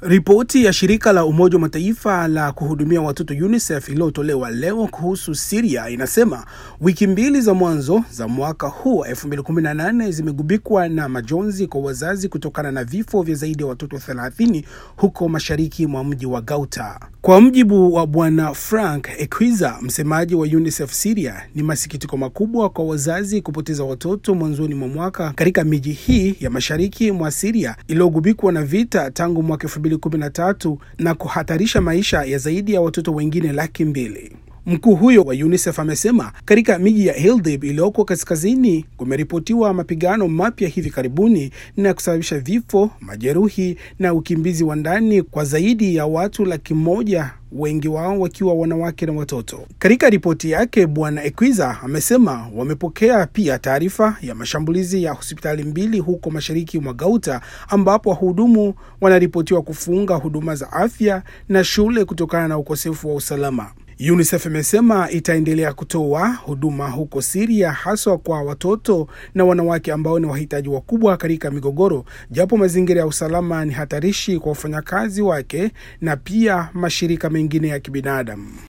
Ripoti ya shirika la Umoja wa Mataifa la kuhudumia watoto UNICEF iliyotolewa leo kuhusu Syria inasema wiki mbili za mwanzo za mwaka huu 2018 zimegubikwa na majonzi kwa wazazi kutokana na vifo vya zaidi ya watoto 30 huko mashariki mwa mji wa Ghouta. Kwa mjibu wa Bwana Frank Ekwiza, msemaji wa UNICEF Syria, ni masikitiko makubwa kwa wazazi kupoteza watoto mwanzoni mwa mwaka katika miji hii ya mashariki mwa Syria iliyogubikwa na vita tangu mwaka 2013 na kuhatarisha maisha ya zaidi ya watoto wengine laki mbili. Mkuu huyo wa UNICEF amesema katika miji ya Idlib iliyoko kaskazini kumeripotiwa mapigano mapya hivi karibuni na kusababisha vifo, majeruhi na ukimbizi wa ndani kwa zaidi ya watu laki moja wengi wao wakiwa wanawake na watoto. Katika ripoti yake, Bwana Ekwiza amesema wamepokea pia taarifa ya mashambulizi ya hospitali mbili huko mashariki mwa Ghouta, ambapo wahudumu wanaripotiwa kufunga huduma za afya na shule kutokana na ukosefu wa usalama. UNICEF imesema itaendelea kutoa huduma huko Syria haswa kwa watoto na wanawake ambao ni wahitaji wakubwa katika migogoro, japo mazingira ya usalama ni hatarishi kwa wafanyakazi wake na pia mashirika mengine ya kibinadamu.